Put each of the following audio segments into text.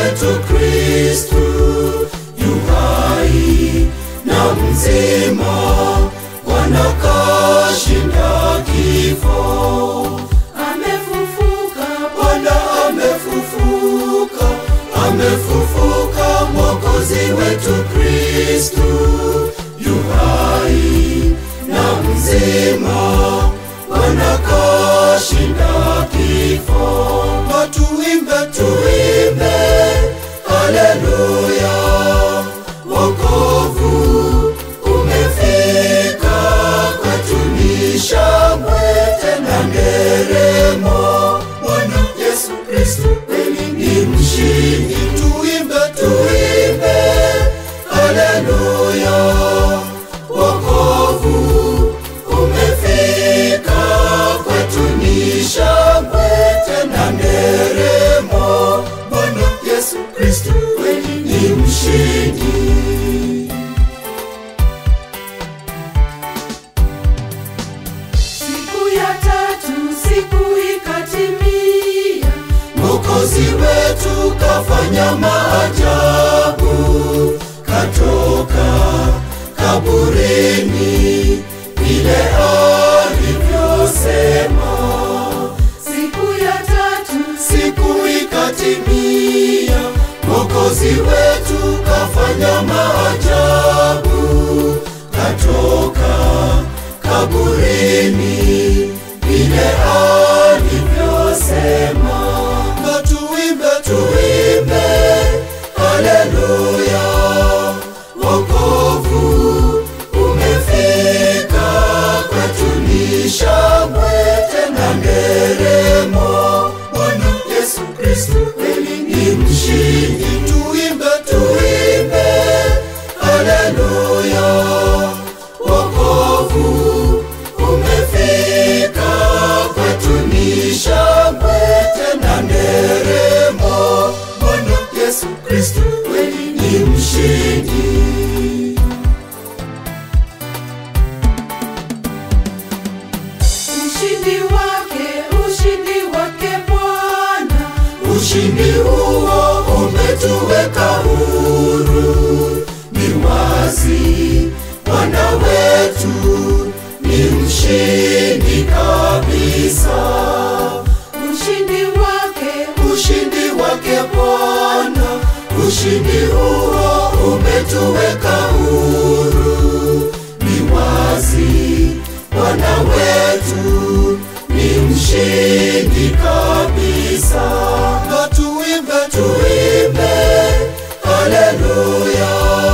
wetu Kristu yu hai na mzima, Bwana kashinda kifo. amefufuka Bwana amefufuka, amefufuka, Mwokozi wetu Kristu yu hai na mzima, Bwana kashinda kifo. Na tuimbe, tuimbe, haleluya, wokovu umefika kwetu, ni shangwe tena nderemo. Bwana Yesu Kristo kweli ni mshindi, tuimbe, tuimbe, haleluya, wokovu umefika kwetu, ni shangwe tena nderemo. Bwana Yesu Kristo kweli ni mshindi. siku ya tatu siku ikatimia Mwokozi wetu kafanya maajabu, katoka kaburini vile alivyosema. siku ya tatu Siku ikatimia, Mwokozi wetu kafanya maajabu, katoka kaburini vile alivyosema. Na tuimbe, tuimbe, haleluya, wokovu umefika kwetu, ni shangwe tena nderemo. Bwana Yesu Kristo kweli ni mshindi, tuimbe, tuimbe, haleluya, wokovu umefika kwetu, ni shangwe tena nderemo. Bwana Yesu Kristo kweli ni mshindi. ushindi wake ushindi wake bwana Ushindi huo umetuweka huru, ni wazi Bwana wetu ni mshindi kabisa. ushindi wake Ushindi wake Bwana, ushindi huo umetuweka huru, ni wazi Bwana wetu ni mshindi kabisa. Na tuimbe, tuimbe, haleluya,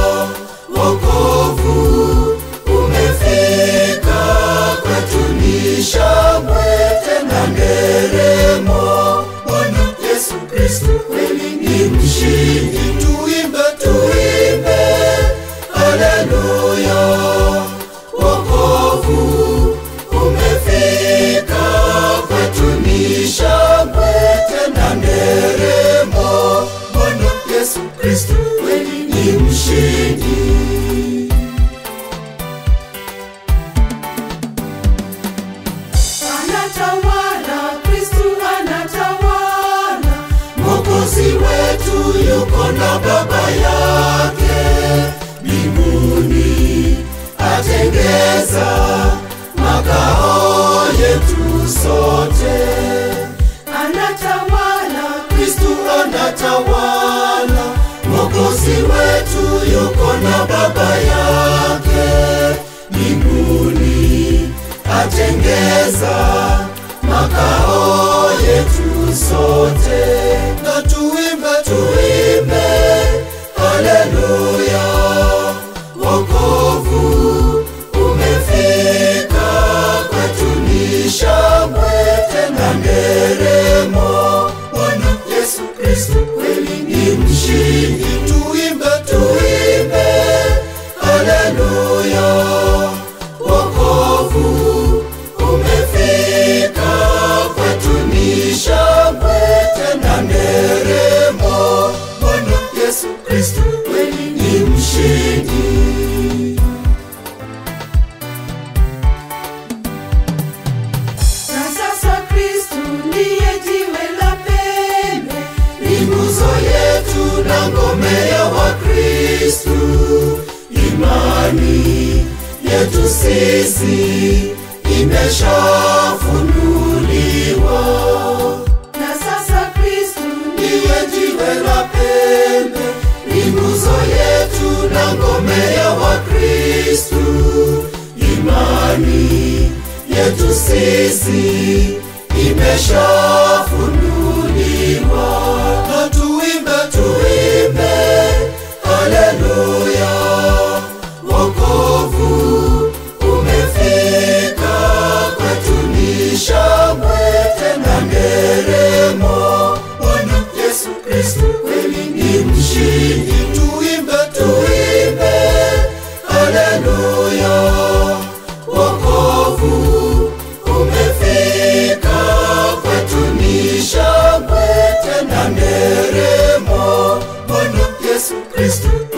wokovu umefika kwetu, ni shangwe tena nderemo. Bwana Yesu Kristo kweli ni mshindi, tuimbe, tuimbe, haleluya, wokovu umefika kwetu, ni shangwe tena nderemo. Bwana Yesu Kristo kweli ni mshindi. anatawala kristu anatawala Mwokozi wetu yuko na Baba yake mbinguni, atengeza makao yetu sote. anatawala Kristu anatawala, Mwokozi wetu yuko na Baba yake mbinguni, atengeza makao yetu sote. Na tuimbe, tuimbe, haleluya, wokovu umefika kwetu, ni shangwe tena nderemo. Bwana Yesu Kristo kweli ni mshindi, tuimbe, tuimbe, haleluya, wokovu umefika kwetu, ni shangwe tena nderemo. Bwana Yesu Kristo kweli ni mshindi. imani yetu sisi imeshafunuliwa na sasa Kristu ndiye jiwe la pembe, ni nguzo yetu na ngome ya Wakristu. Imani yetu sisi imeshafunuliwa, na tuimbe, tuimbe haleluya, wokovu umefika kwetu, ni shangwe tena nderemo. Bwana Yesu Kristo kweli ni mshindi, tuimbe, tuimbe haleluya, wokovu umefika kwetu, ni shangwe tena nderemo. Bwana Yesu Kristo